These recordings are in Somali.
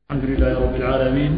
الحمد لله رب العالمين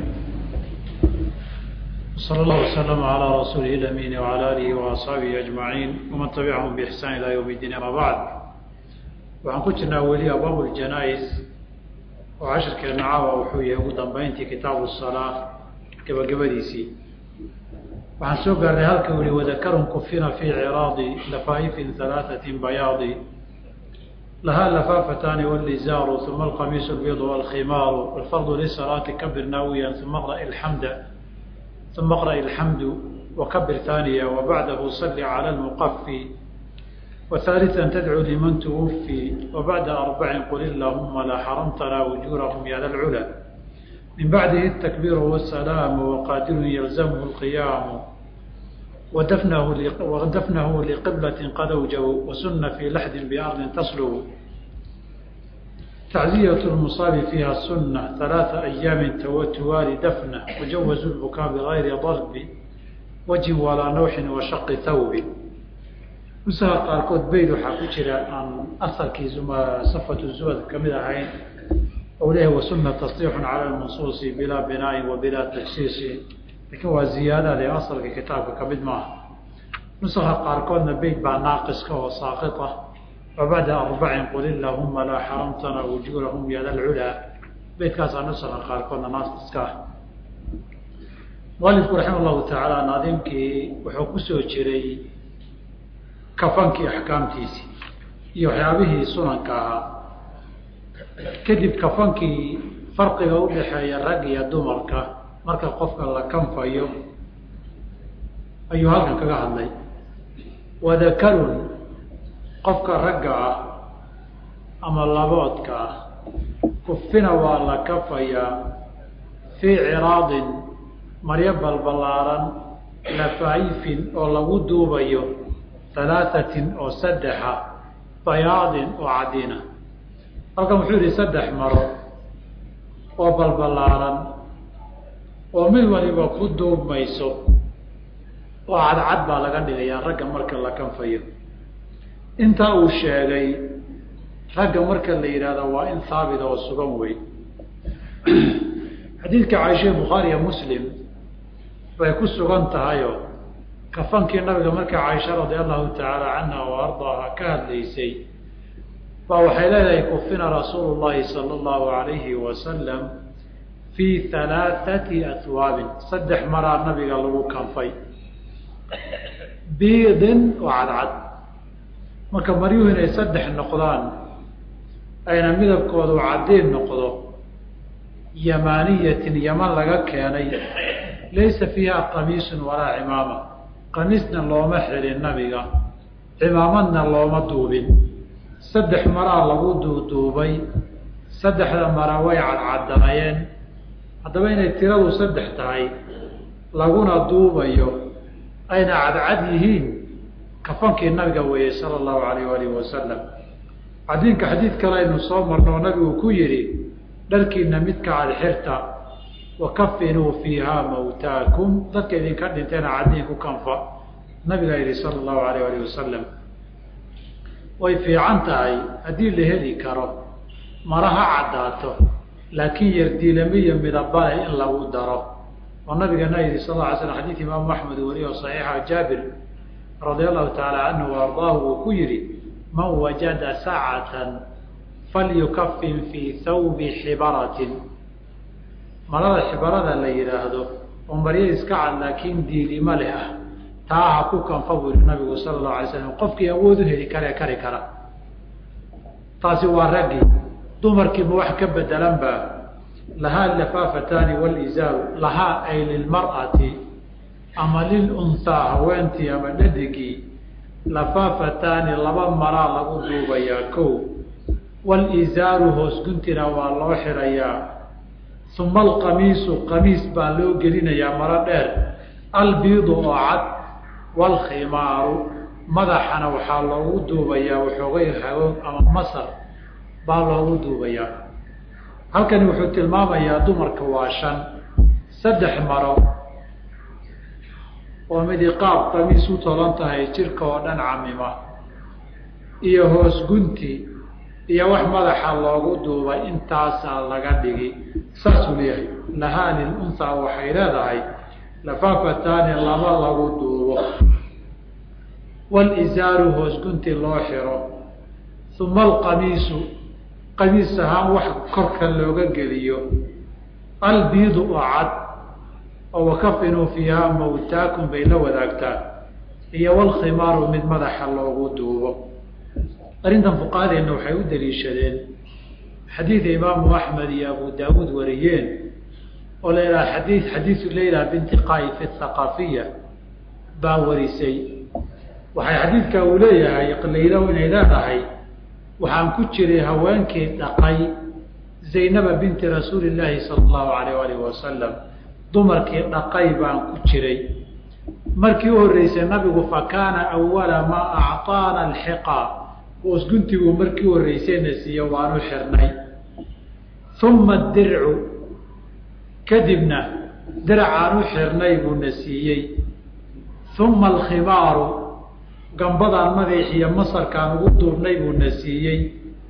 صلى الله وسلم على رسوله الأمين وعلى آله وأصحابه أجمعين ومن تبعهم بإحسان إلى يوم الدين أما بعد waxaan ku jirnaa weli abwaab اljanaa-is oo cashirkeena caawa wuxuu yahay ugu dambeyntii kitaabu الsalaa gabagabadiisii waxaan soo gaarnay halka weli wadakarun kufina fii ciraadi lafaa'ifin halaaثatin bayaadi lahaa lafaafataani wاlizaaru uma alqamiisu اlbiid wاlkhimaaru wاlfardu lisalaati kabir naawiya uma qra اlxamda uma qra'i اlxamdu wakabir haaniya wabacdahu sali calى اlmuqafi وثالثا تدعو لمن توفي وبعد أربع قل اللهم لا حرمتنا وجورهم يا ذا العلا من بعده التكبير والسلام وقادر يلزمه القيام ودفنه ودفنه لقبلة قد أوجوا وسن في لحد بأرض تصلو تعزية المصاب فيها السنة ثلاث أيام توالي دفنه وجوزوا البكاء بغير ضرب وجه ولا نوح وشق ثوب nusaha qaarkood bayd waxaa ku jira aan asalkii safatu zubad ka mid ahayn ou leeyahay wasuna tasriixun cala lmansuusi bilaa binaain wa bilaa tajsiisi lakiin waa ziyaadade asalka kitaabka ka mid maaha nusaka qaarkoodna beyd baa naaqiska oo saaqit ah wa bacda arbacin qul illahuma laa xaramtana wujuurahum yada lculaa beydkaasaa nusaka qaarkoodna naaqiska ah mualifku raxima llahu tacaala naadimkii wuxuu kusoo jiray kafankii axkaamtiisii iyo waxyaabihii sunanka ahaa kadib kafankii farqiga u dhaxeeya rag iyo dumarka marka qofka la kanfayo ayuu halkan kaga hadlay wadakarun qofka ragga ah ama laboodka ah kufina waa la kafayaa fii ciraadin maryo balbalaaran lafaayifin oo lagu duubayo halaahatin oo saddexa bayaadin oo cadina halkan wuxuu yihi saddex maro oo balbalaaran oo mid waliba ku duubmayso oo cadcad baa laga dhigayaa ragga marka la kanfayo intaa uu sheegay ragga marka la yidhahdo waa in haabit oo sugan wey xadiidka caaisha bukhaariya muslim bay ku sugan tahayo kafankii nabiga marka caaisha radia allahu tacaala canha wa ardaaha ka hadlaysay baa waxay leedahay kufina rasuulu llahi sala allahu alayhi wasalam fii halaathati ahwaabin saddex maraa nabiga lagu kanfay biidin oo cadcad marka maryuhu inay saddex noqdaan ayna midabkoodu caddiin noqdo yamaaniyatin yaman laga keenay laysa fiiha qamiisun walaa cimaama qamiisna looma xilin nabiga cimaamadna looma duubin saddex maraa lagu duuduubay saddexda mara way cadcaddanayeen haddaba inay tiradu saddex tahay laguna duubayo ayna cadcad yihiin kafankii nabiga weeyey sala allahu alayh alihi wasalam cadiinka xadiid kale aynu soo marno oo nabigu ku yidhi dharkiina midka cadxirta wakafinuu fiiha mawtaakum dadka idinka dhinteena cadiin ku kanfa nabigaa yihi sala allahu alayh alih wasalam way fiican tahay haddii la heli karo mara ha caddaato laakiin yardiilamiyo midabale in lagu daro oo nabigana yihi sal la alay slam xadiid imaamu axmed wariyo saxiixa jaabir radia allahu tacaala canhu wa ardaahu uu ku yihi man wajada sacatan falyukafin fii thawbi xibaratin marada xibarada la yidhaahdo oo maryo iska cad laakiin diilimo leh ah taa ha ku kanfa buu yihi nabigu sala allahu alay slam qofkii awood u heli karee kari kara taasi waa raggii dumarkiiba wax ka bedelan baa lahaa lafaafataani walizaaru lahaa ay lilmar'ati ama lilunhaa haweentii ama dhadigii lafaafataani laba maraa lagu duubayaa kow walizaaru hoos guntina waa loo xirayaa uma alqamiisu qamiis baa loo gelinayaa maro dheer albiidu oo cad waalkhimaaru madaxana waxaa loogu duubayaa waxoogay hagoog ama masar baa loogu duubayaa halkani wuxuu tilmaamayaa dumarka waa shan saddex maro oo midi qaab qamiis u tolan tahay jirka oo dhan camima iyo hoos gunti iyo wax madaxa loogu duubay intaasaa laga dhigi saasuu leeyahay lahaa lilunhaa waxay leedahay lafaafataani laba lagu duubo walisaaru hoos gunti loo xiro uma alqamiisu qamiis ahaan wax korka looga geliyo albiidu oo cad oo wakafinuu fiihaa mawtaakum bay la wadaagtaan iyo walkhimaaru mid madaxa loogu duubo arrintan fuqahadeenna waxay u daliishadeen xadiida imaamu axmed iyo abu daawuud wariyeen oo la yidhaha xadii xadiisu leyla binti qaaif athaqaafiya baa warisay waxay xadiidka uu leeyahay laylo inay leedahay waxaan ku jiray haweenkii dhaqay zaynaba binti rasuuli llaahi sala allahu alayh alih wasalam dumarkii dhaqay baan ku jiray markii u horreysay nabigu fa kaana awala maa acطaana alxiqa oosguntiguu markii u horreysayna siiyo waanu xirnay uma dircu kadibna diracaan u xirnay buuna siiyey uma alkhimaaru gambadaan madaxiyo masarkaan ugu duubnay buuna siiyey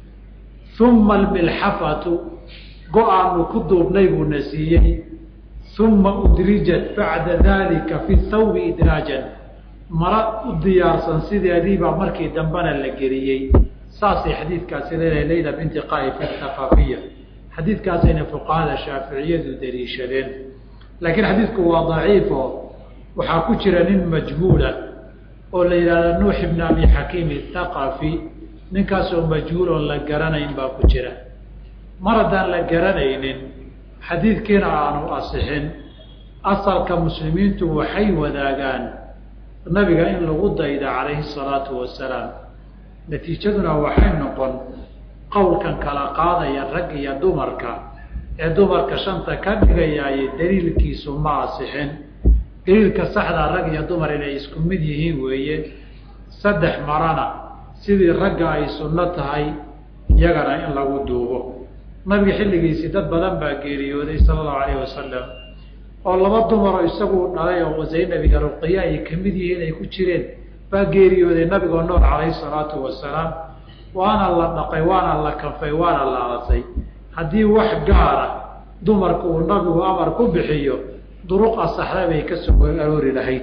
uma almilxafatu go-aanu ku duubnay buuna siiyey uma udrijat bacda dalika fi thawbi idraajan mara u diyaarsan sideediibaa markii dambena la geliyey saasay xadiidkaasi leedahay layla binti qaif athaqaafiya xadiidkaasayna fuqahada shaaficiyadu daliishadeen laakiin xadiidku waa daciifo waxaa ku jira nin majhuula oo la yidhahda nuux ibn abi xakiim athaqafi ninkaasoo majhuul oon la garanayn baa ku jira mar haddaan la garanaynin xadiidkiina aanu asixin asalka muslimiintu waxay wadaagaan nabiga in lagu dayda calayhi salaatu wasalaam natiijaduna waxay noqon qowlkan kala qaadaya rag iyo dumarka ee dumarka shanta ka dhigayaaye daliilkiisu ma asixin daliilka saxdaa rag iyo dumar inay isku mid yihiin weeye saddex marana sidii ragga ay sunno tahay iyagana in lagu duubo nabiga xilligiisii dad badan baa geeriyooday sala allahu alayhi wasalam oo laba dumaroo isagu dhalay oo zaynabiga ruqiya ay kamid yihiin ay ku jireen baa geeriyooday nabigoo nool calayhi salaatu wasalaam waana la dhaqay waana la kanfay waana la aasay haddii wax gaara dumarku uu nabigu amar ku bixiyo duruq asaxda bay ka soo aroori lahayd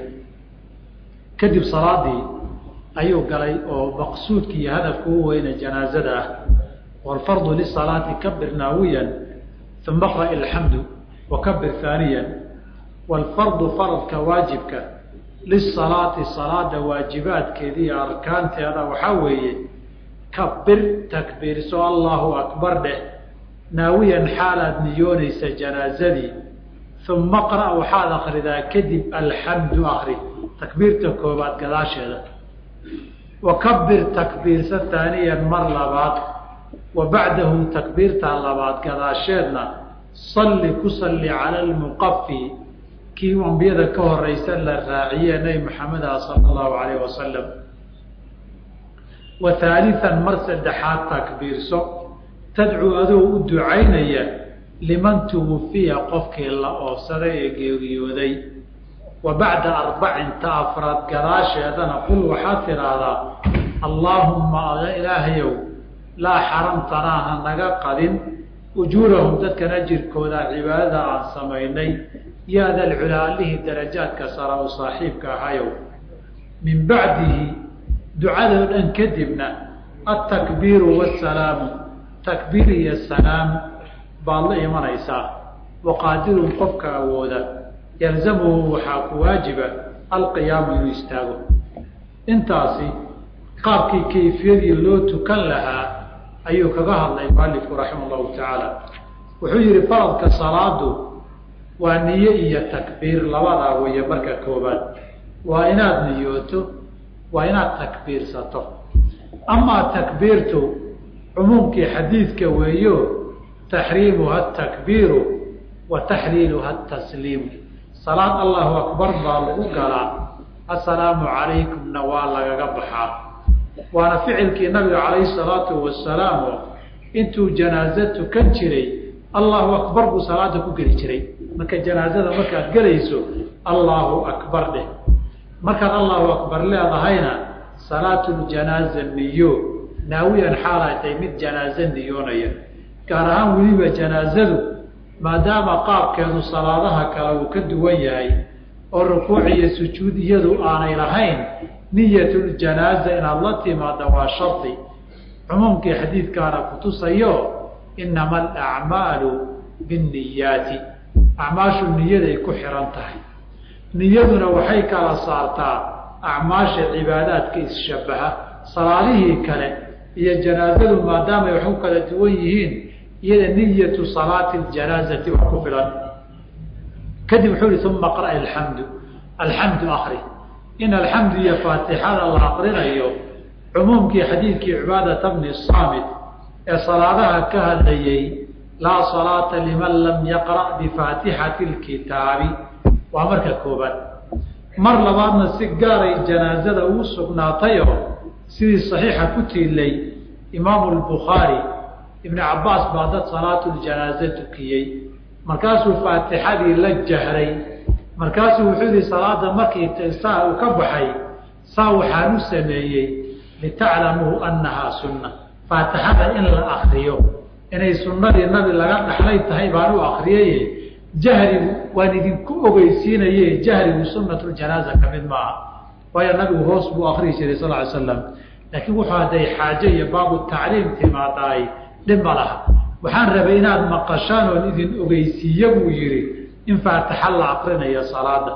kadib salaadii ayuu galay oo maqsuudki iyo hadafka u weyne janaazada ah wlfardu lisalaati kabir naawiyan uma qra alxamdu wakabir haaniya wlfardu faradka waajibka lisalaati salaada waajibaadkeeda iyo arkaanteeda waxaa weeye kabir takbiirso allahu akbar dheh naawiyan xaalaad niyoonaysa janaazadii uma qra waxaad akridaa kadib alxamdu akri takbiirta koobaad gadaasheeda wakabir takbiirsa haaniyan mar labaad wa bacdahu takbiirta labaad gadaasheedna salli ku salli cala almuqafi kii ambiyada ka horeysa la raaciye nebi maxameda sala allahu alayh wasalam wa haalian mar saddexaad takbiirso tadcuu adoo u ducaynaya liman tuwufiya qofkii la oofsaday ee geeriyooday wa bacda arbacin ta afraad gadaasheedana qul waxaad tidhaahdaa allaahumma ilaahayow laa xaramtanaa ha naga qadin ujuurahum dadkan ajirkooda cibaadada aan samaynay yaa dalculaalihii darajaadka sara u saaxiibka ahayow min bacdihi ducadoo dhan kadibna altakbiiru wasalaamu takbiir iyo salaam baad la imanaysaa waqaadirun qofka awooda yalzamuhu waxaa ku waajiba alqiyaamu inuu istaago intaasi qaabkii kayfiyadii loo tukan lahaa ayuu kaga hadlay mualifku raxima allahu tacaala wuxuu yihi faradka salaadu waa niye iyo takbiir labadaa weeye marka koobaad waa inaad niyooto waa inaad takbiirsato amaa takbiirtu cumuumkii xadiidka weeyo taxriimuha atakbiiru wa taxliiluha atasliimu salaad allahu akbar baa lagu galaa assalaamu calaykumna waa lagaga baxaa waana ficilkii nabiga calayhi salaatu wasalaam oo intuu janaazo tukan jiray allahu akbar buu salaada ku geli jiray marka janaazada markaad gelayso allahu akbar dheh markaad allahu akbar leedahayna salaatuljanaaza niyo naawiyan xaalay tahay mid janaaze niyoonaya gaar ahaan weliba janaazadu maadaama qaabkeedu salaadaha kale uu ka duwan yahay oo rukuuc iyo sujuud iyadu aanay lahayn niyatuljanaaza inaad la timaada waa shardi cumuumkii xadiidkaana kutusayo inama alacmaalu binniyaati acmaashu niyaday ku xihan tahay niyaduna waxay kala saartaa acmaasha cibaadaadka isshabaha salaadihii kale iyo janaazadu maadaamay wax ku kala duwan yihiin iyada niyatu salaati ljanaazati wax ku filan kadib wuxuu ihi uma qra alxamdu alxamdu akri in alxamdu iyo faatixada la aqrinayo cumuumkii xadiidkii cibaadata bni saamit ee salaadaha ka hadlayey laa salaata liman lam yaqra' bifaatixati lkitaabi waa marka koobaad mar labaadna si gaaray janaazada ugu sugnaatayoo sidii saxiixa ku tiilay imaamu lbukhaari ibni cabaas baa dad salaatu ljanaaze tukiyey markaasuu faatixadii la jahray markaasuu wuxuu yihi salaada markii saa uu ka baxay saa waxaan u sameeyey litaclamuu annahaa sunna faatixada in la akriyo inay sunnadii nabi laga dhaxlay tahay baan u akriyaye jahrigu waan idinku ogeysiinaye jahrigu sunatuljanaaza ka mid maaha waayo nabigu hoos buu akriyi jiray sal ly slam laakiin wuxuu hadday xaaje iyo baabu tacliim timaadaay dhib ma laha waxaan rabay inaad maqashaan oon idin ogeysiiye buu yihi in faatixa la akrinayo salaada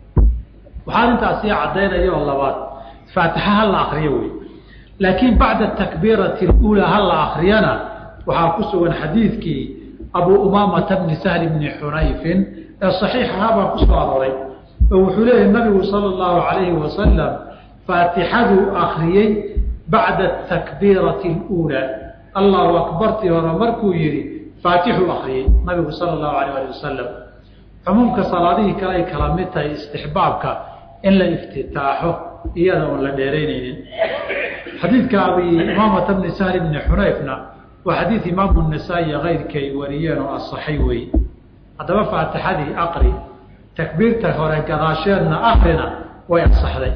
waxaan intaas sii caddaynaya oo labaad faatixa ha la akriyo wey laakiin bacda takbiirati اuulaa ha la akriyana waxaa ku sugan xadiidkii abu umaamata bni sahli bni xunayfin ee saxiixaha baa ku soo arooray oo wuxuu leeyahy nabigu sala اllahu alayhi wasalam faatixaduu akriyey bacda takbiirati اuulaa allahu akbartii hore markuu yihi faatixuu akriyey nabigu sala اllahu alayh ali wasalam cumuumka salaadihii kale ay kala mid tahay istixbaabka in la iftitaaxo iyada oon la dheeraynaynin xadiidka abi imaamata bni sahli bni xunayfna waa xadiid imaamu nasaa-i kayrka ay wariyeen oo asaxay wey haddaba faatixadii aqri takbiirta hore gadaasheedna akrina way asaxday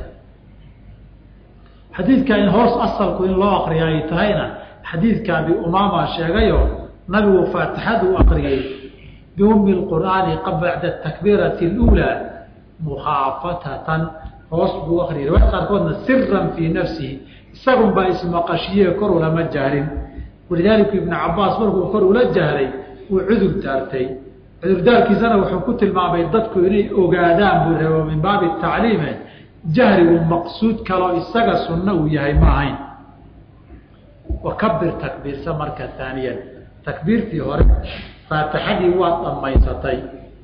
xadiidka in hoos asalku in loo akriya ay tahayna xadiidka abi umaama sheegayo nabigu faatixaduu akriyey biumi lqur'aani bacda takbiirati اluulaa mukhaafatatan hoos buu akriyay riwaayad qaarkoodna siran fii nafsihi isagun baa ismaqashiye kor ulama jahrin walidaalika ibnu cabaas markuu kor ula jahray wuu cudur daartay cudurdaarkiisana wuxuu ku tilmaamay dadku inay ogaadaan buu rabo min baabi tacliime jahrigu maqsuud kaloo isaga sunno uu yahay ma ahayn wakabir takbiirsa marka taaniyan takbiirtii hore faatixadii waad dhammaysatay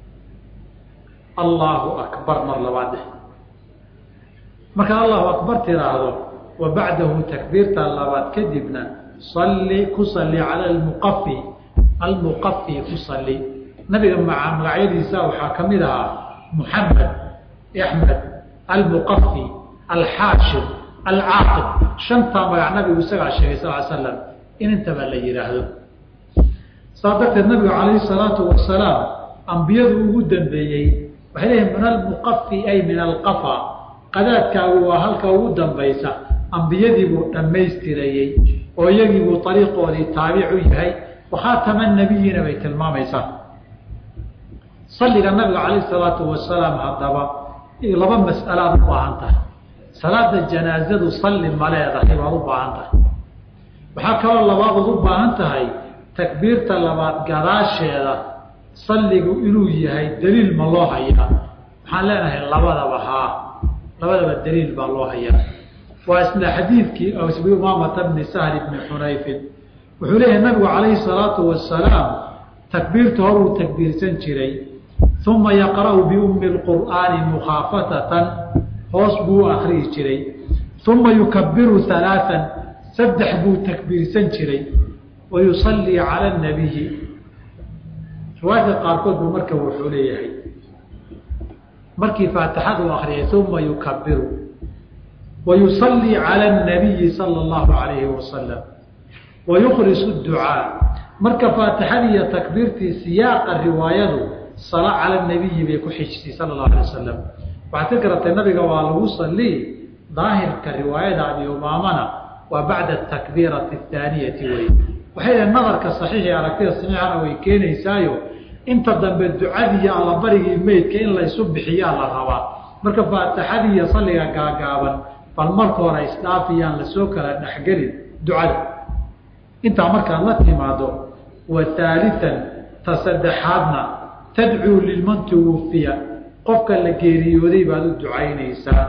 allaahu akbar mar labaad eh markaad allahu akbar tiraahdo wa bacdahu takbiirta labaad kadibna salli ku salli cala almuqafi almuqafi ku salli nabiga maca magacyadiisa waxaa ka mid ahaa muxamed axmed almuqafi alxaashir alcaaqib shantaa magac nabigu isagaa sheegay sal l slam in intaba la yihaahdo saa darteed nabigu calayhi salaatu wasalaam ambiyadu ugu dambeeyey waxay leeyihin min almuqafi ay min alqafa qadaadkaagu waa halka ugu dambaysa ambiyadiibuu dhammaystirayey oo iyagiibuu ariiqoodii taabic u yahay wakhaatama nabiyiina bay tilmaamaysaa salliga nabiga calayhi salaatu wasalaam haddaba laba mas'alaad u baahan tahay salaada janaazadu salli ma leedahay waad u baahan tahay waxaa kaloo labaadood u baahan tahay takbiirta labaad gadaasheeda salligu inuu yahay daliil ma loo hayaa waxaan leenahay labadaba haa labadaba daliil baa loo hayaa waa isla xadiidkii abi umaamata bni sahli bni xunayfin wuxuu leeyahay nabigu calayhi salaatu wasalaam takbiirta horuu takbiirsan jiray uma yaqra'u biummi lqur'aani mukhaafatatan hoos buu akriyi jiray uma yukabiru halaaan saddex buu takbiirsan jiray wa yusallii cala nabiyi riwaayadka qaarkood buu marka wuxuu leeyahay markii faatixadu akriyay uma yukabiru wa yusallii cala nabiyi sala allahu alayhi wasalam wa yukhrisu ducaa marka faatixadii iyo takbiirtii siyaaqa riwaayadu sala cala nabiyi bay ku xijisay sala allahu alay wasalam waxaad ka garatay nabiga waa lagu sallii daahirka riwaayada abi umaamana waa bacda atakbiirati athaaniyati wey waxay dhahen nadarka saxiixi aragtida saxiixana way keenaysaayo inta dambe ducadii iyo allabarigii meydka in laysu bixiyaa la rabaa marka faatixadii iyo salliga gaagaaban bal marka hore isdhaafiyaan lasoo kala dhexgelin ducada intaa markaad la timaado wa haalian ta saddexaadna tadcuu liman tuwufiya qofka la geeriyooday baad u ducaynaysaa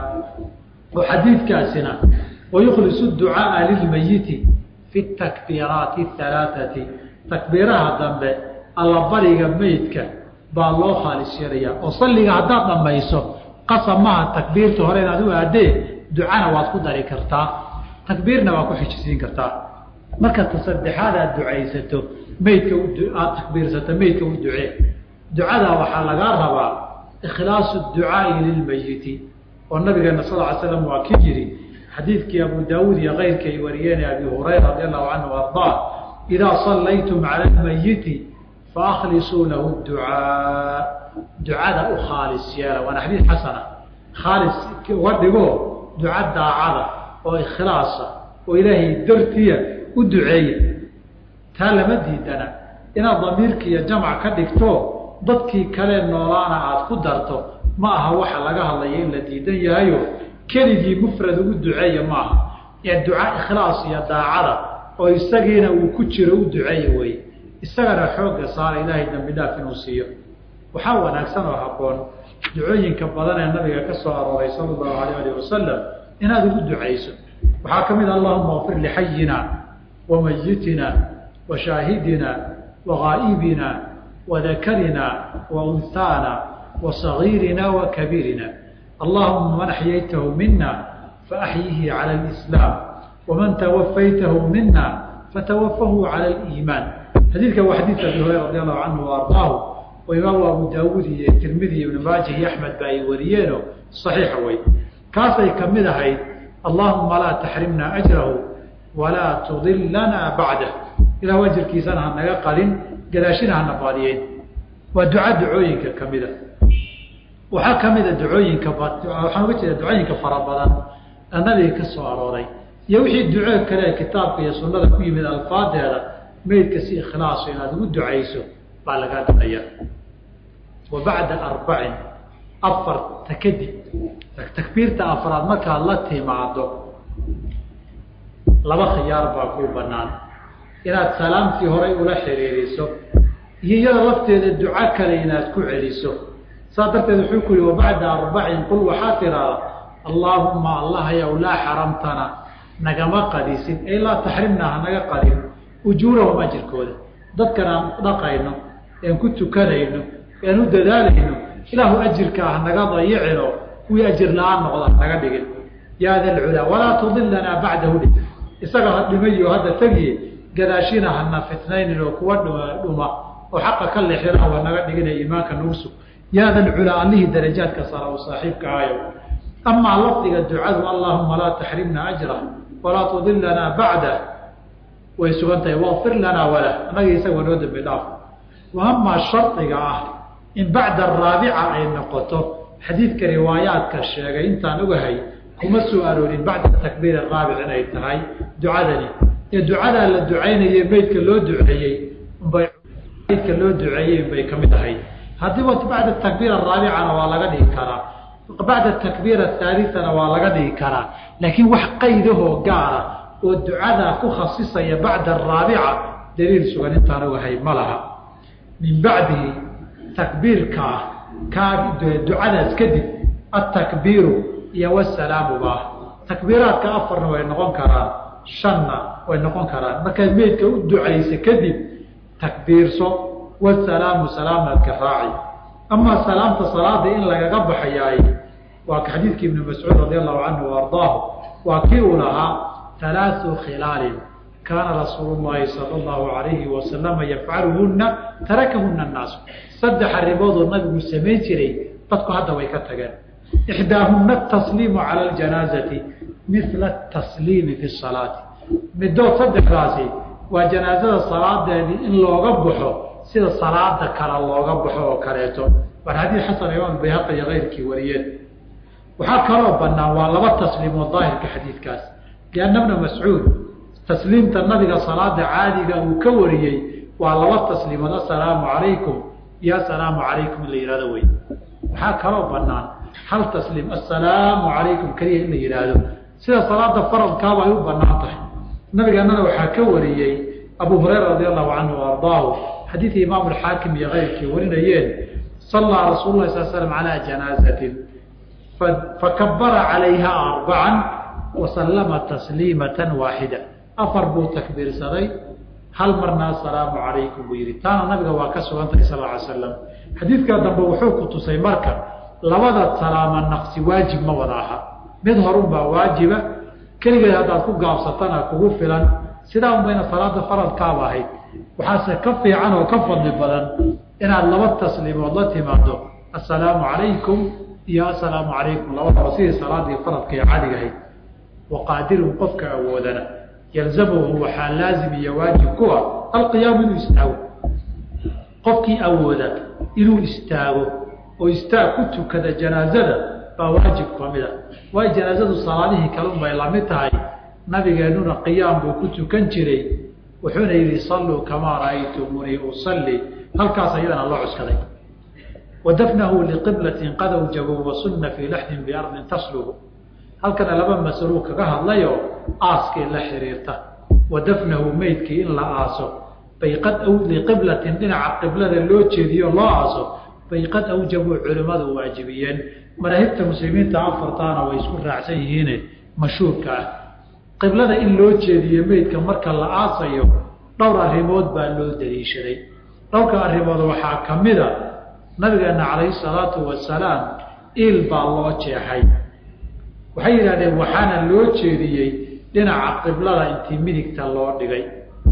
oo xadiidkaasina wayukhlisu ducaaa lilmayiti fi takbiiraati halaaati takbiiraha dambe allabariga meydka baa loo khaalis yeelayaa oo salliga haddaad dhammayso qasab maha takbiirta hore inaad u aadee ducana waad ku dari kartaa takbiirna waad ku xijisiin kartaa marka ta saddexaad aad ducaysato meydka aada takbiirsato meydka u ducee ducadaa waxaa lagaa rabaa ikhlaasu ducaai lilmayiti oo nabigeena sal ly slam waa ki yidhi xadiidkii abu daawuud iyo keyrka ay wariyeen abi hurayra radi allahu canhu ardaa idaa sallaytum cala lmayiti faaklisuu lahu ducaa ducada u khaalis yeela waana xadiid xasana khaalis uga dhigo duca daacada oo ikhlaasa oo ilaahay dartiya u duceeya taa lama diidana inaad damiirka iyo jamc ka dhigto dadkii kale noolaana aada ku darto ma aha waxa laga hadlaya in la diidan yahayo keligii mufrad ugu duceeya maaha ee duca ikhlaas iyo daacada oo isagiina uu ku jiro u duceeya wey isagana xoogga saara ilaahay dambi dhaaf inuu siiyo waxaa wanaagsan oo habboon ducooyinka badan ee nabiga ka soo arooray sala allahu alayh alih wasalam inaad ugu ducayso waxaa ka mid a allahuma kfir lixayina wa mayitina wa shaahidina wa ghaa'ibina wa dakarina wa unhaana wa sagiirina wa kabiirina allahuma man axyaytahu mina faaxyihi cala alislaam waman tawafaytahu mina fatawafahu cala aliimaan xadiidka waa xadiidka abi hurayra radi allahu canhu wa ardaahu oo imaamu abu daawuud iyo tirmidi iyo ibnu maaja iyo axmed ba ay wariyeeno saxiixa wey kaasay ka mid ahayd allahuma laa taxrimna ajrahu walaa tudilana bacdah ilah ajirkiisana hanaga qalin gadaashina hana baadiyeyn waa duca ducooyinka kamida waxaa kamida ducooyinka waxaan uga jeeda ducooyinka fara badan ee nabiga ka soo arooray iyo wixii duco kale kitaabka iyo sunada ku yimid alfaadeeda meydka si ikhlaaso inaad ugu ducayso baa lagaa ducaya wa bacda arbacin afarta kadib takbiirta afraad markaad la timaado laba khiyaar baa kuu banaan inaad salaamtii horay ula xiriiriso iyo iyada lafteeda duco kale inaad ku celiso saas darteed wuxuu ku yihi wabacda arbacin qul waxaa tiraada allaahuma allahayow laa xaramtana nagama qadisin ay laa taxrimna hanaga qadin ujuurahum ajirkooda dadkan aan dhaqayno een ku tukanayno een u dadaalayno ilaahu ajirka hanaga dayicino kuwii ajir la-aan noqda hanaga dhigin yaa da lculaa walaa tudilanaa bacdahu dhi isaga ha dhimayo hadda tegiye gadaashina hana fitnaynin oo kuwa dhuma oo xaqa ka lexina hanaga dhigina iimaanka nagu sug yaa da lculaa allihii darajaadka sara u saaxiibka ahayo amaa lafdiga ducadu allahuma laa taxrimna ajra walaa tudilanaa bacdah way sugan tahay waqfir lanaa walah annaga isagoo noo dambi dhaaf wa amaa shardiga ah in bacda araabica ay noqoto xadiidka riwaayaadka sheegay intaan ogahay kuma soo aroorin bacda takbiir araabic inay tahay ducadani ee ducadaa la ducaynaye meydka loo duceeyey unbay meydka loo duceeyey unbay ka mid ahayd haddiiba bacda takbiir araabicana waa laga dhigi karaa bacda takbiir ahaalitana waa laga dhigi karaa laakiin wax qaydahoo gaara oo ducadaa ku khasisaya bacda araabica daliil sugan intaan ogahay ma laha min bacdihi takbiirka ah kaa ducadaas kadib atakbiiru iyo wasalaamu baa takbiiraadka afarna way noqon karaan shanna way noqon karaan markaad meydka u ducaysa kadib takbiirso wasalaamu salaamaadka raaci amaa salaamta salaada in lagaga baxayaay waa ka xadiidkii ibnu mascuud radi allahu canhu ardaahu waa kii uu lahaa alaau khilaalin kaana rasuulu llahi sala allahu alayhi wasalama yafcaluhuna tarakahuna annaasu saddex arrimoodoo nabigu samayn jiray dadku hadda way ka tageen ixdaahuna atasliimu cala ljanaazati mila atasliimi fi salaati midood saddexdaasi waa janaazada salaadeedii in looga baxo sida salaada kale looga baxo oo kaleeto war xadiid xasan imaam bayhaqi iyo keyrkii wariyeen waxaa kaloo banaan waa laba tasliimood daahirka xadiidkaas lianna bna mascuud tasliimta nabiga salaada caadiga uu ka wariyey waa laba tasliimood assalaamu calaykum iyo assalaamu calaykum in la yihahdo wey waxaa kaloo banaan hal tasliim assalaamu calaykum keliya in la yidhaahdo sida salaada faradkaaba ay u banaan tahay nabigeennana waxaa ka wariyey abu hurayra radi allahu canhu o ardaahu xadiidkii imaamu alxaakim iyo keyrkii warinayeen sallaa rasuulu lahi sal slam calaa janaazatin fakabara calayha arbacan wasallama tasliimatan waaxida afar buu takbiirsaday hal marna assalaamu calaykum buu yihi taana nabiga waa ka sugan tahay sal ly slam xadiidkaa dambe wuxuu ku tusay marka labada salaama naqsi waajib ma wada aha mid horunbaa waajiba keligeed haddaad ku gaabsatana kugu filan sidaa un bayna salaada faradkaaba ahayd waxaase ka fiican oo ka fadli badan inaad laba tasliimood la timaado assalaamu calaykum iyo assalaamu calaykum labadaba sidii salaadii faradka ee caadiga ahayd waqaadirun qofka awoodana yalzamuhu waxaa laazim iyo waajib ku ah alqiyaamu inuu istaago qofkii awooda inuu istaago oo istaag ku tukada janaazada baa waajib kamida waayo janaazadu salaadihii kalun bay lamid tahay nabigeennuna qiyaam buu ku tukan jiray wuxuuna yidhi salluu kamaa ra'aytumunii usalli halkaas ayadana loo cuskaday wa dafnahu liqiblatin qad awjabu wasunna fii laxdin biardin taslubu halkana laba masaluu kaga hadlayoo aaskii la xiriirta wa dafnahu meydkii in la aaso bay qad liqiblatin dhinaca qiblada loo jeediyo loo aaso bay qad awjabuu culimmadu waajibiyeen madaahibta muslimiinta afartaana way isku raacsan yihiine mashhuurka ah qiblada in loo jeediyo meydka marka la aasayo dhowr arrimood baa loo daliishaday dhowrka arrimood waxaa ka mida nabigeena calayhi salaatu wasalaam iil baa loo jeexay waxay yidhahdeen waxaana loo jeediyey dhinaca qiblada intii midigta loo dhigay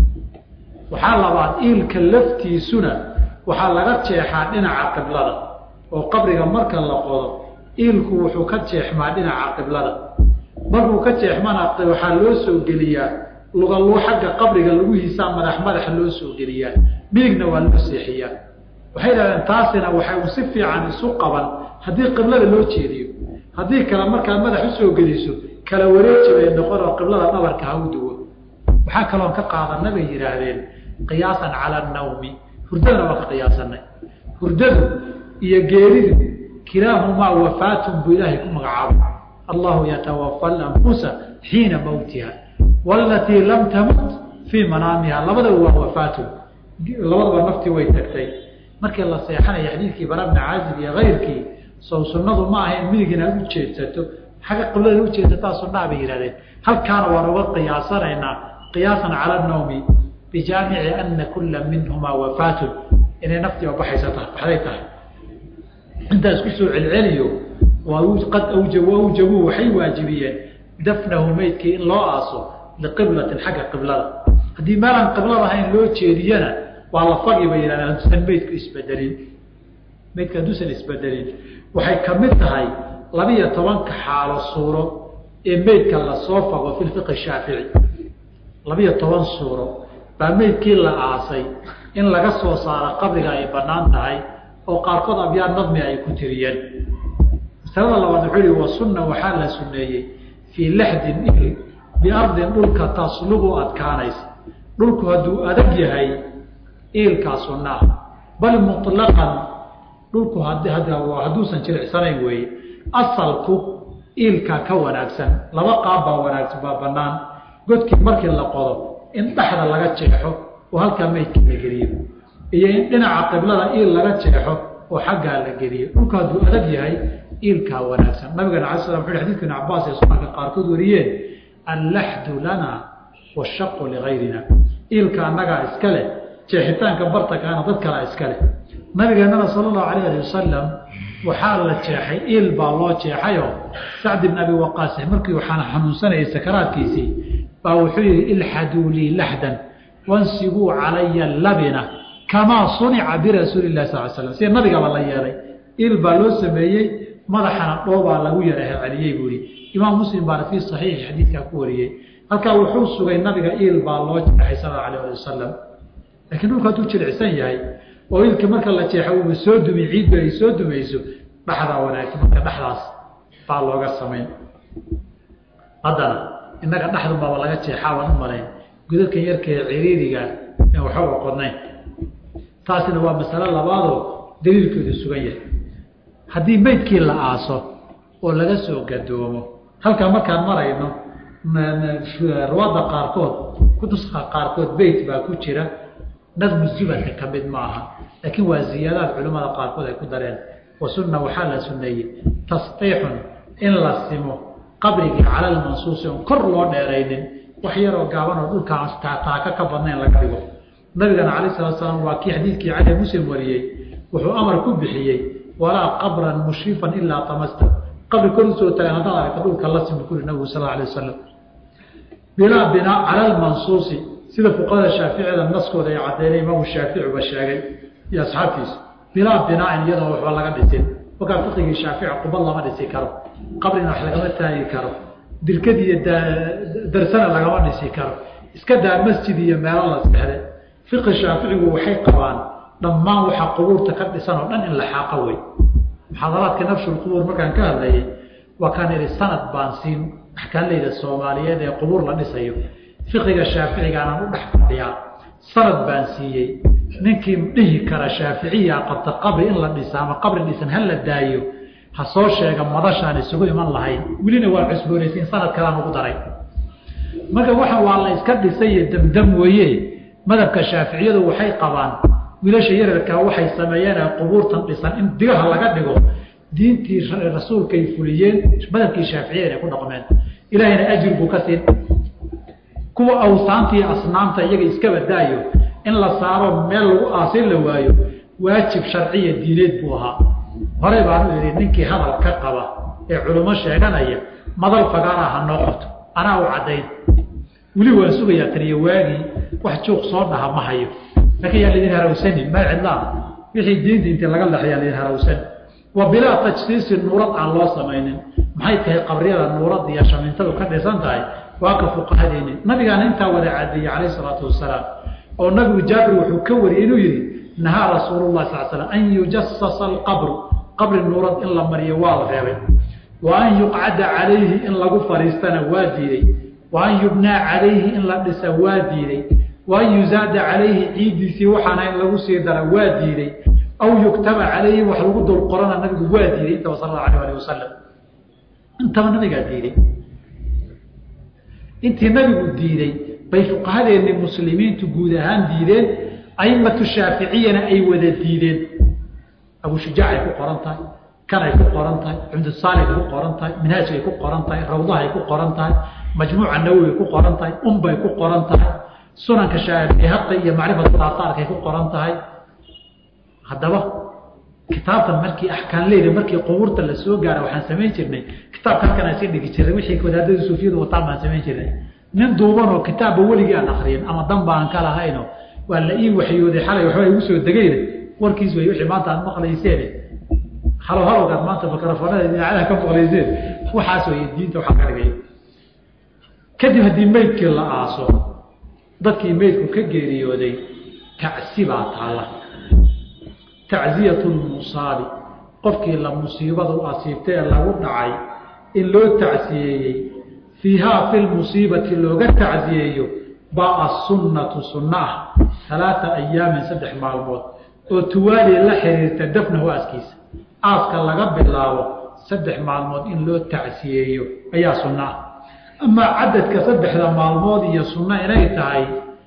waxaa labaad iilka laftiisuna waxaa laga jeexaa dhinaca qiblada oo qabriga marka la qodo iilku wuxuu ka jeexmaa dhinaca qiblada markuu ka jeexmana waxaa loo soo geliyaa lugaluu xagga qabriga laguhiisaa madax madaxa loo soo geliyaa midigna waa loo seexiyaa waxay dhahdeen taasina waxay u si fiican isu qaban haddii qiblada loo jeediyo haddii kale markaad madax usoo geliso kala wareeji bay noqon oo qiblada dhabarka ha u duwo waxaa kaloon ka qaadana bay yidhaahdeen qiyaasan cala nawmi hurdadana waa ka qiyaasanay hurdadu iyo geeridu kilaahumaa wafaatun buu ilaahay ku magacaabay allahu yatawafa alanfusa xiina mawtiha walatii lam tamut fii manaamiha labadaba waa wafaatun labadaba naftii way tagtay markii la seexanaya xadiidkii bara bni caazib iyo kayrkii sow sunnadu ma ahayn midig inaad u jeedsato xagga qiblada ujeedsataa sunnaa bay yihahdeen halkaana waan uga qiyaasanaynaa qiyaasan cala nawmi bijaamici ana kula minhumaa wafaatun inay naftii oo baxaysa tahay baxday tahay intaa isku soo celceliyo qad awjab awjabuu waxay waajibiyeen dafnahu meydkii in loo aaso liqiblatin xagga qiblada haddii meelaan qiblada ahayn loo jeediyana waa la fagi bay yihahdeen hadduusan meydku isbedelin meydka hadduusan isbedelin waxay ka mid tahay labiyo tobanka xaalo suuro ee meydka lasoo fago fi fiqi shaafici labiyo toban suuro baa meydkii la aasay in laga soo saaro qabriga ay banaan tahay oo qaarkood abyaa nadmi ay ku tiriyeen masalada labaad wuxuu yihi wa sunna waxaa la suneeyey fii laxdin il biardin dhulka taslubu adkaanaysa dhulku hadduu adag yahay iilkaa sunna ah bal muطlaqan dhulku hadduusan jilicsanayn weeye asalku iilkaa ka wanaagsan laba qaab baa wanaagsan baa banaan godkii markii la qodo in dhexda laga jeexo oo halkaa meydka la geliyo iyo in dhinaca qiblada iil laga jeexo oo xaggaa la geliyo dhulku hadduu adag yahay iilkaa wanaagsan nabigana ala slam wuxu xadidka ibn cabaas ee sunanka qaarkood wariyeen allaxdu lana washaqu ligayrina iilka annagaa iska leh jeexitaanka bartakaana dad kalaa iska leh nabigeennana sala allahu alayh ali wasalam waxaa la jeexay iil baa loo jeexayoo sacd ibn abi waqaas markii waxaana xanuunsanayay sakaraadkiisii baa wuxuu yihi ilxaduu lii laxdan wansibuu calaya labina kamaa sunica birasuuli lahi sal slam sida nabigaba la yeelay iil baa loo sameeyey madaxana dhoobaa lagu yaraha celiyey buu ihi imaam muslim baana fii saxiixi xadiidkaa ku wariyey halkaa wuxuu sugay nabiga iil baa loo jeexay sal allau alayh ali wasalam lakiin dhulku hadduu jilicsan yahay oo ilka marka la jeexo uuba soo dumi ciiddu ay soo dumayso dhaxdaa wanaagsan marka dhexdaas baa looga samayn haddana innaga dhexdunbaba laga jeexaabaan u malayn godadkan yarkee ciriiriga en waxooga qodnayn taasina waa masalo labaadoo daliilkoodu sugan yahay haddii meydkii la aaso oo laga soo gadoomo halkaa markaan marayno ruwaadda qaarkood kutuska qaarkood beyt baa ku jira nadmu zubadka ka mid maaha laakiin waa ziyaadaad culimmada qaarkood ay ku dareen wa sunna waxaa la sunneeyey tasqiixun in la simo qabrigii cala lmansuusi oon kor loo dheeraynin wax yaroo gaaban oo dhulkaan taaka ka badnayn laga dhigo nabigana calayh salatu salaam waa kii xadiidkii cali muslim wariyey wuxuu amar ku bixiyey walaa qabran mushrifan ilaa tamasta qabri kor usoo tagan haddaad aragta dhulka la simi kuri nabigu sal alay wasalam bilaa binaa cala lmansuusi sida fuqahada shaaficida naskooda ay caddeynay imaamu shaaficiba sheegay iyo asxaabtiisa bilaa binaain iyadoo waxba laga dhisin markaa fiqigii shaafici qubad lama dhisi karo qabrina wax lagama taagi karo dirkad iyo darsana lagama dhisi karo iska daa masjid iyo meelo la sexde fiqi shaaficigu waxay qabaan dhammaan waxa qubuurta ka dhisan oo dhan in la xaaqa wey muxaadaraadka nafshulqubuur markaan ka hadlayay waa kaan idhi sanad baan siin axkaanleyda soomaaliyeed ee qubuur la dhisayo fiqiga shaaficigaanaan u dhex fadhiyaa sanad baan siiyey ninkii dhihi kara shaaficiya qabta qabri in la dhisa ama qabri dhisan ha la daayo ha soo sheega madashaan isugu iman lahayn welina waa cusboonaysiin sanad kalaan ugu daray marka waxa waa la iska dhisay iyo damdam weeye madhabka shaaficiyadu waxay qabaan wiilasha yararkaa waxay sameeyeen qubuurtan dhisan in digaha laga dhigo diintii rasuulkay fuliyeen madhabkii shaaficiyada inay ku dhaqmeen ilaahayna ajir buu ka siin kuwa awsaantii asnaamta iyaga iskaba daayo in la saaro meel lagu aasin la waayo waajib sharciya diineed buu ahaa horey baanu idhi ninkii hadal ka qaba ee culummo sheeganaya madal fagaara ha noo qabto anaa u caddayn weli waan sugayaa taniyo waagii wax juuq soo dhaha ma hayo laakiin yaa laydin harawsani ma cidlaa wixii diinta intii laga leexyaa laydin harawsan wa bilaa tajsiisi nuurad aan loo samaynin maxay tahay qabriyada nuurad iyo shamintadu ka dhisan tahay waa ka fuqahadeeni nabigaana intaa wada cadeeyey calayh isalaatu wasalaam oo nabigu jaabir wuxuu ka wariyey inuu yidhi nahaa rasuululah sal slam an yujasasa alqabru qabri nuurad in la mariyo waa la reebay wa an yuqcada calayhi in lagu fadhiistana waa diiday wa an yubnaa calayhi in la dhisa waa diiday wa an yuzaada calayhi ciiddiisii waxaana in lagu sii dara waa diiday aw yuktaba calayhi wax lagu dul qorana nabigu waa diiday intaba sal allahu alayh alih wasalam intaba nabigaa diiday intii nabigu diiday bay fuqahadeennii muslimiintu guud ahaan diideen aimatu shaaficiyana ay wada diideen abushujaac ay ku qoran tahay kan ay ku qoran tahay cumdusaalig ay ku qoran tahay minhaaj ay ku qoran tahay rawdaha ay ku qoran tahay majmuuca nawowi ay ku qoran tahay umbay ku qoran tahay sunanka shaafiihaqi iyo macrifatu aataarka ay ku qoran tahay haddaba kitaabtan markii axkaan leyda markii qubuurta la soo gaara waxaan samayn jirnay kitaabka halkan aan sii dhigi jirnay wixii wadaadada suufiyadu wataan baan samayn jirnay nin duubanoo kitaabba weligii aan akriyin ama danba aan ka lahayno waa la ii waxyooday xalay waxba igu soo degayna warkiis wey wixii maanta aad maqlayseen halo halowgaad maanta mikrofoonada idaacadaha ka maqlayseen waxaas wey diinta waxaa ka dhigay kadib haddii meydkii la aaso dadkii meydku ka geeriyooday tacsi baa taalla tacziyatu lmusaabi qofkii la musiibada u asiibtay ee lagu dhacay in loo tacsiyeeyey fiihaa fi lmusiibati looga tacsiyeeyo baa asunnatu sunna ah alaaa ayaamin saddex maalmood oo tuwaali la xiriirta dafnahu aaskiisa aaska laga bilaabo saddex maalmood in loo tacsiyeeyo ayaa sunno ah amaa cadadka saddexda maalmood iyo sunno inay tahay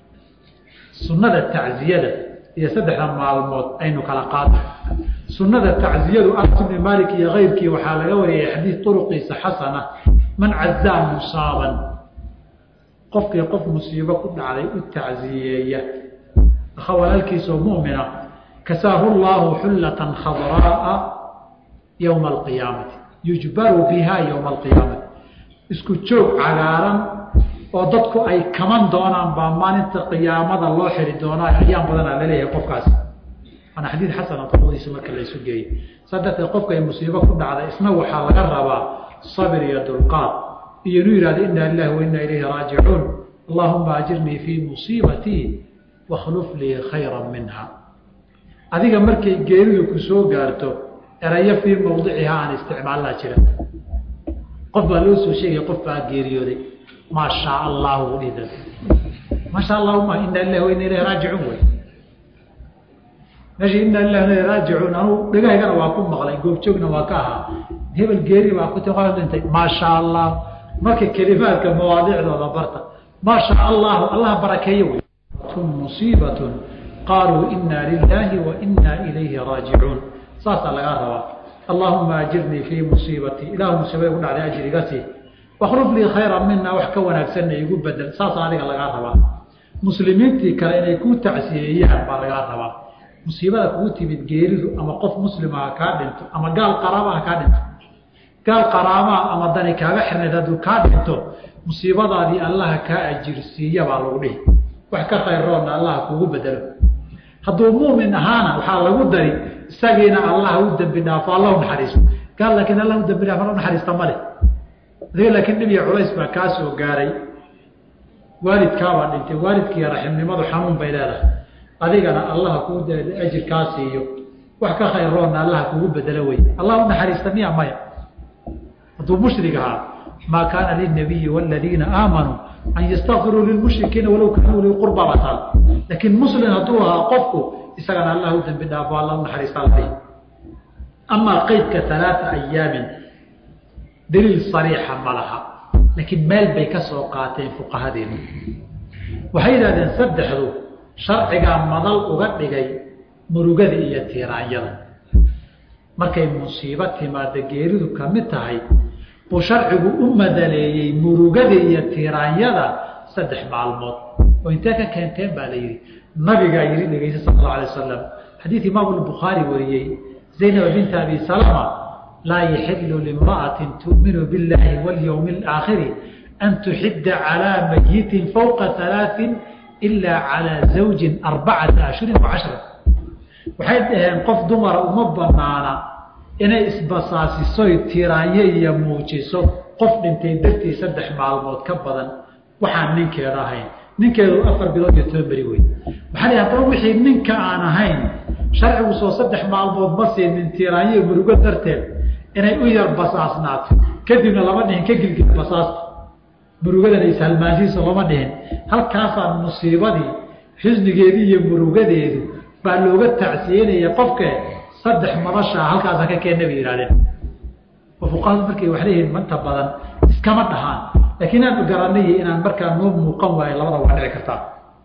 sunnada tacziyada iyo saddexda maalmood aynu kala qaadno sunnada tacziyadu anas ibni maalik iyo keyrkii waxaa laga wariyay xadiid turuqiisa xasana man cazaa musaaban qofkii qof musiibo ku dhacday u tacziyeeya akha walaalkiisoo mu'mina kasaahu llaahu xullatan khadraa'a yowma alqiyaamati yujbaru biha yowma alqiyaamati isku joog cagaaran oo dadku ay kaman doonaan baa maalinta qiyaamada loo xiri doonaa ayaan badanaa laleeyahay qofkaasi waana xadiid xasana dabadiisa marka laysu geeyo saa darteed qofka ay musiibo ku dhacda isna waxaa laga rabaa sabir iyo dulqaad iyo inuu yihahdo inna lilahi wa inna ilayhi raajicuun allahuma ajirnii fii musiibatii wakhluf lii khayra minha adiga markay geeridu ku soo gaarto erayo fii mawdiciha aan isticmaalnaa jira qof baa loo soo sheegaya qof baa geeriyooday maa shaa allahu dhida maasha allahu ma ina ilahi wa ina ilayhi raajicuun wey meesha ina ilahi ina raajicuun anuu dhagahaygana waa ku maqlay goobjoogna waa ka ahaa hebel geeri baa ku ti qof dhintay maa shaa allah marka kelimaadka mawaadicdooda barta maa shaa allahu allah barakeeye wey musiibatun qaaluu ina lilahi wa ina ilayhi raajicuun saasaa lagaa rabaa allahuma ajirnii fii musiibatii ilahu musiibada ku dhacday ajriga sii wakruf lii khayra mina wax ka wanaagsanna igu bedel saasaa adiga lagaa rabaa muslimiintii kale inay ku tacsiyeeyaan baa lagaa rabaa musiibada kugu timid geeridu ama qof muslima ha kaa dhinto ama gaal qaraaba ha kaa dhinto gaal qaraamaa ama dani kaaga xirnayd hadduu kaa dhinto musiibadaadii allaha kaa ajirsiiya baa lagu dhihi wax ka khayroonna allaha kugu bedelo hadduu muumin ahaana waxaa lagu dari isagiina allah u dembi dhaafo alla u naxariiso gaal laakiin alla u dembi dhaafo naxariista male adiga laakiin dhib iyo culays baa kaa soo gaaray waalidkaabaa dhintay waalidkiiyo raximnimadu xanuun bay leedahay adigana allaha kuu ajir kaa siiyo wax ka khayroonna allaha kugu bedelo wey allah u naxariista miya maya hadduu mushrig ahaa maa kaana lilnabiyi waladiina aamanuu an ystakfiruu lilmushrikiina walow kaanuu li qurba bataan laakiin muslim hadduu ahaa qofku isagana allah u dembi dhaafo alla u naxariista alay amaa qeydka alaaa ayaamin daliil sariixa ma laha laakiin meel bay ka soo qaateen fuqahadeenu waxay yidhahdeen saddexdu sharcigaa madal uga dhigay murugada iyo tiiraanyada markay musiibo timaada geeridu ka mid tahay buu sharcigu u madaleeyey murugada iyo tiiraanyada saddex maalmood oo intee ka keenteen baa la yidhi nabigaa yidhi dhegeysa sala allau alay wasalam xadiid imaamu lbukhaari wariyey zaynab binta abi salama laa yaxilu limra'atin tu'minu biاllaahi walyowmi alaakhiri an tuxidda calaa mayitin fowqa halaain ilaa calaa zawjin arbacata ashhurin wacashra waxay dhaheen qof dumara uma banaana inay isbasaasisoy tiraanyo iyo muujiso qof dhintay dartii saddex maalmood ka badan waxaan ninkeeda ahayn ninkeedu afar bilood iyo toban beri wey waxaa la haddaba wixii ninka aan ahayn sharcigu soo saddex maalmood ma siinin tiraanyo murugo darteed inay u yar basaasnaato kadibna lama dhihin ka gilgil basaasta murugadana ishalmaansiisa lama dhihin halkaasaa musiibadii xusnigeedii iyo murugadeedu baa looga tacsiyenaya qofke saddex madashaa halkaasa ka keenna bay yihahdeen oo fuqahadu markay wax leeyihiin manta badan iskama dhahaan laakiin aanu garanay inaan markaa noo muuqan waayo labada waa dhici kartaa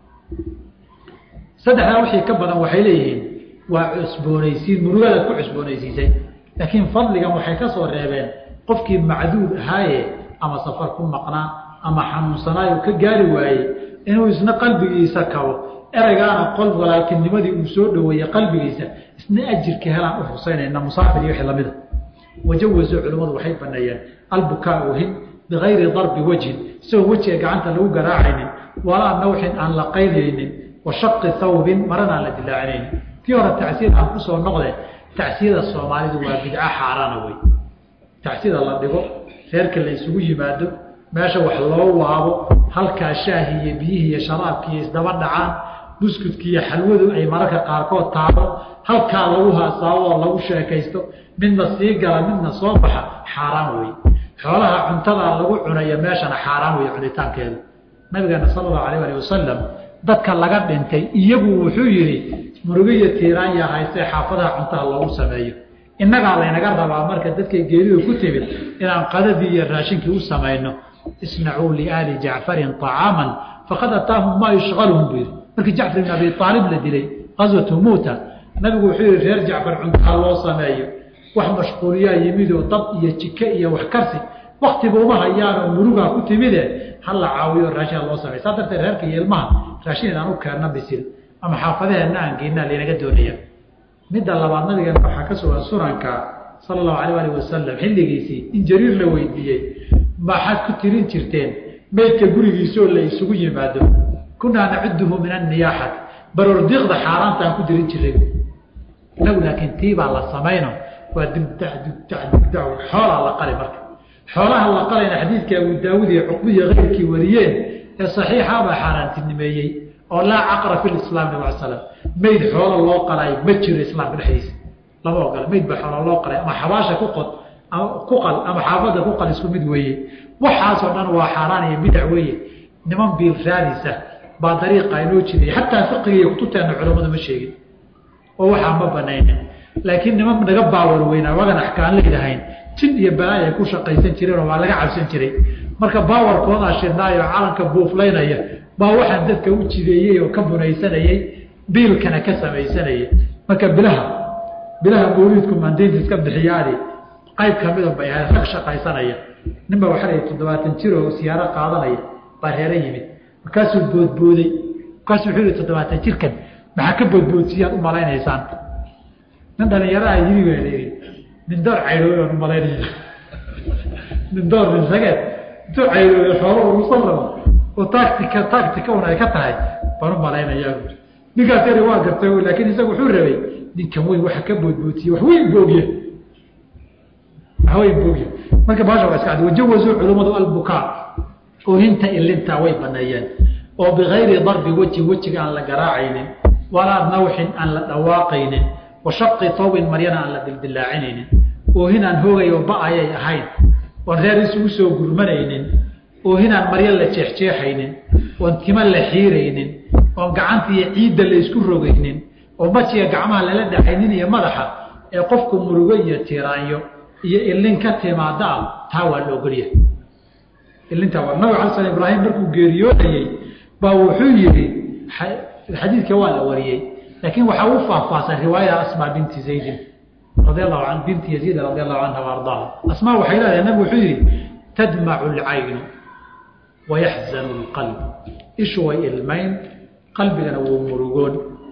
saddexdaa wixii ka badan waxay leeyihiin waa cusboonaysiin murugadaad ku cusboonaysiisay laakiin fadligan waxay ka soo reebeen qofkii macduud ahaaye ama safar ku maqnaa ama xanuunsanaayo ka gaari waayey inuu isna qalbigiisa kabo ereygaana qol walaaltinimadii uu soo dhaweeyey qalbigiisa isna ajirka helaan u xusaynayna musaafir iyo wixii lamida wajawasuu culimmadu waxay baneeyeen albukaa hin bigayri darbi wajhin isagoo wejiga gacanta lagu garaacaynin walaa nawxin aan la qaydaynin wa shaqi thawbin marana aan la dilaacinaynin tii hore tacsiyada aan kusoo noqde tacsiyada soomaalidu waa bidco xaaraana wey tacsiyada la dhigo reerka la isugu yimaado meesha wax loo waabo halkaa shaahi iyo biyihii iyo sharaabkii isdaba dhacaan buskudki iyo xalwadu ay mararka qaarkood taabo halkaa lagu haasaabo oo lagu sheekaysto midna sii gala midna soo baxa xaaraan wey xoolaha cuntadaa lagu cunayo meeshana xaaraan wey cunitaankeedu nabigeena sala allahu alayh ali wasalam dadka laga dhintay iyagu wuxuu yidhi murugiyo tiiraanya haystee xaafadaha cuntaha loogu sameeyo innagaa laynaga rabaa marka dadkay geeridu ku timid inaan qadadii iyo raashinkii u samayno isnacuu liaali jacfarin طacaaman faqad ataahum maa yushqaluhum buu yidhi markii jacfar ibn abi aalib la dilay qaswatu muuta nabigu wuxuu yihi reer jacfar cuntaha loo sameeyo wax mashquuliyaa yimidoo dab iyo jike iyo wax karsi waktiba uma hayaanoo murugaa ku timide hala caawiyo raashin loo sameyo saa darteed reerka iyo ilmaha raashin inaan u keenna bisil ama xaafadaheenna aan geynaa laynaga doonaya midda labaad nabigeena waxaa ka sugan sunanka sala allahu alayh alih wasalam xilligiisii in jariir la weydiiyey maxaad ku tirin jirteen meydka gurigiisaoo la isugu yimaado kunaa nacuduhu min anniyaaxati baroordiiqda xaaraantaan ku dirin jiray inagu laakiin tii baa la samayno waa dibda dibda dibda xoolaa la qali marka xoolaha la qalayna xadiidka abu daawud iyo cuqbiya keyrkii wariyeen ee saxiixabaa xaaraantinimeeyey oo laa caqra fi lislaam nab al slam meyd xoolo loo qalay ma jiro islaamka dhexdiisa lama ogola meyd baa xoolo loo qalay ama xabaasha ku qod ku qal ama xaafadda ku qal isku mid weeye waxaasoo dhan waa xaaraan iyo bidac weeye niman biil raadisa baa dariiqa inoo jiday xataa fiqiga iyo kutubteena culammadu ma sheegin oo waxaa ma banaynin laakiin niman naga baawar weynaa wagan axkaan leedahayn jin iyo balaay ay ku shaqaysan jireen oo waa laga cabsan jiray marka baawarkoodaa shidnaayo calanka buuflaynaya baa waxaan dadka u jideeyey oo ka bunaysanayey biilkana ka samaysanayay marka bilaha bilaha mawliidku maandaynta iska bixiyaani qayb kamida bay ahayd rag shaqaysanaya ninba waxaa layihi toddobaatan jir oo siyaaro qaadanaya baa reero yimid markaasuu boodbooday markaasuu wuxuu yihi toddobaatan jirkan maxaa ka boodboodsiyaad u malaynaysaan nin dhalinyaraha yimi baa la yidhi nin door caydhooy baan u malaynaya nin door nin rageed intuu caydhooyo xoolo urusan rabo oo tactica tactica un ay ka tahay baan u malaynayaa ninkaas yari waa gartay laakiin isaga wuxuu rabay ninkan weyn waxa ka boodboodsiye wax weyn boogye wax weyn boogye marka baasha waa iska cad wajawazuu culummadu albukaa oohinta ilintaa way baneeyeen oo bigayri darbi weji wejiga aan la garaacaynin walaa nawxin aan la dhawaaqaynin wa shaqi tawbin maryana aan la dildilaacinaynin oohin aan hoogayo ba-ayay ahayn oon reer isugu soo gurmanaynin oohin aan maryo la jeexjeexaynin oon tima la xiiraynin oon gacanta iyo ciidda la isku rogaynin oo majiga gacmaha lala dhacaynin iyo madaxa ee qofku murugo iyo tiraanyo iyo ilin ka timaada ah taa waa la ogolyahay ilintaa waa nabig ala sl ibraahim markuu geeriyoonayey baa wuxuu yihi xadiidka waa la wariyey laakiin waxaa u faahfaahsan riwaayada asmaa binti zaydin radi allahu an binti yaziid radi allahu canha wa ardaaha asmaa waxay leedahay nabig wuxuu yihi tadmacu alcaynu wayaxzanu lqalb ishu way ilmayn qalbigana wuu murugoon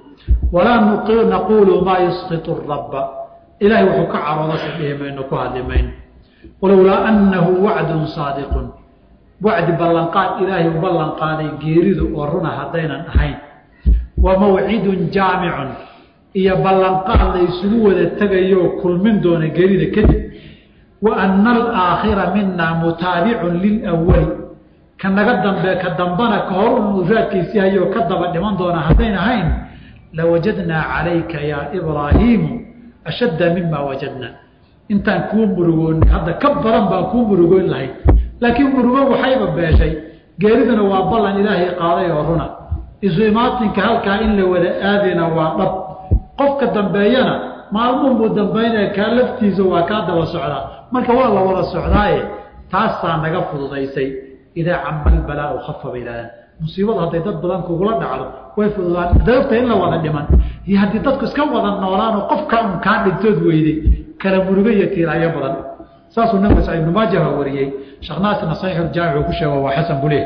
walaa naquulu maa yusqitu rabba ilahay wuxuu ka carooda si dhihi mayno ku hadli mayno walowlaa annahu wacdun saadiqun wacdi ballanqaad ilaahay u ballanqaaday geeridu oo runa haddaynan ahayn wa mawcidun jaamicun iyo ballanqaad la isugu wada tegayooo kulmin doona geerida kadib wa ana alaakhira minaa mutaabicun lilwali ka naga dambe ka dambana ka hor un raadkiisii hayoo ka daba dhiman doona haddayn ahayn lawajadnaa calayka yaa ibraahiimu ashadda mima wajadna intaan kuu murugooni hadda ka badan baan kuu murugoyn lahayd laakiin murugo waxayba beeshay geeriduna waa ballan ilaahay qaaday oo runa isu imaatinka halkaa in la wada aadayna waa dhab qofka dambeeyana maalmuunbuu dambaynaya kaa laftiisa waa kaa daba socdaa marka waa la wada socdaaye taasaa naga fududaysay idaa cama albalaau khafa bay yidhahdaan musiibadu hadday dad badan kugula dhacdo way fududaan daogta in la wada dhiman iyo haddii dadku iska wada noolaanoo qofka un kaa dhintood weyday kala murugo iyo tiiraayo badan saasuu nabiga sa ibnu maajaha wariyey sheekh naasirna saxiixuljaamic uu ku sheego waa xasan buleh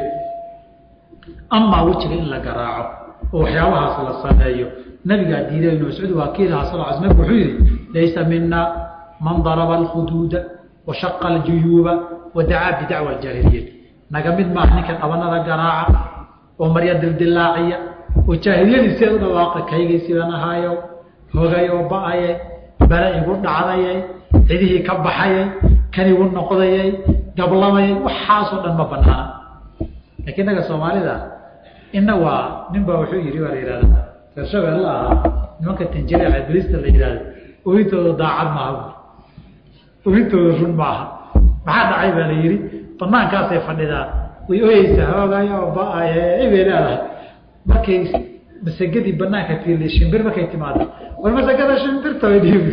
amaa wejiga in la garaaco oo waxyaabahaas la sameeyo nabigaa diiday ibnu mascuud waa kiilaha sal l nabig wuxuu yihi laysa mina man daraba alkhuduuda wa shaqa aljuyuuba wa dacaa bidacwa aljaahiliya naga mid maaha ninka dhabanada garaaca oo marya dildilaaciya oo jaahiliyadiiseed u dhawaaqa kaygii sidan ahaayo hogay oo ba-ayay bale igu dhacdayay cidihii ka baxayay kan igu noqdayay gablamayay waxaasoo dhan ma banaana laakiin naga soomaalida ina waa nin baa wuxuu yihi waa la yihahda reer shabeelle ahaa nimanka tanjireeca bilista la yihahdo ohintooda daacad maaha ohintooda run maaha maxaa dhacay baa la yihi banaankaasay fadhidaa way oyeysaa hoogayo ba-aye bay leedahay markay masagadii banaanka tiili shimbir markay timaado war masagada shimbirta way dhiibi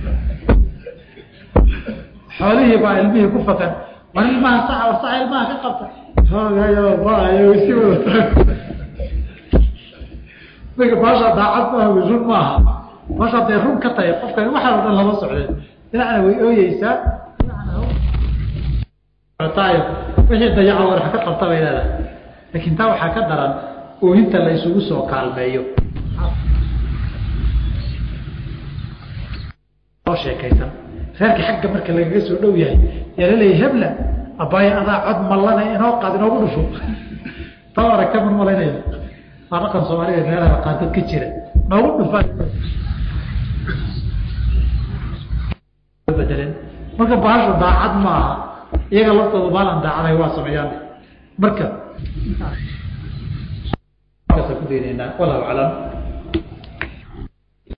xoolihii baa ilmihii ku fakan war ilmaha saca war saca ilmaha ka qabta hoogayo ba-aye way si wadataa marka baasha daacad maaha way run maaha baasha hadday run ka tahay qofkan waxaa o dhan lama socdeen dhinacna way ooyeysaa wixii dayaco war ka qabta bay leedahay laakiin taa waxaa ka daran oohinta la isugu soo kaalmeeyo oo sheekaysan reerka xagga marka lagaga soo dhow yahay yaa laleeyahy hebla abaayo adaa cod mallana inoo qaad inoogu dhufo taa aragta man malaynaya waa dhaqan soomaalida meelaha qaadad ka jira noogu dhufa bedelen marka bahashu daacad maaha iyaga laftooda maalan daacaday waa sameeyaan marka ku deenaynaa wallahu aclam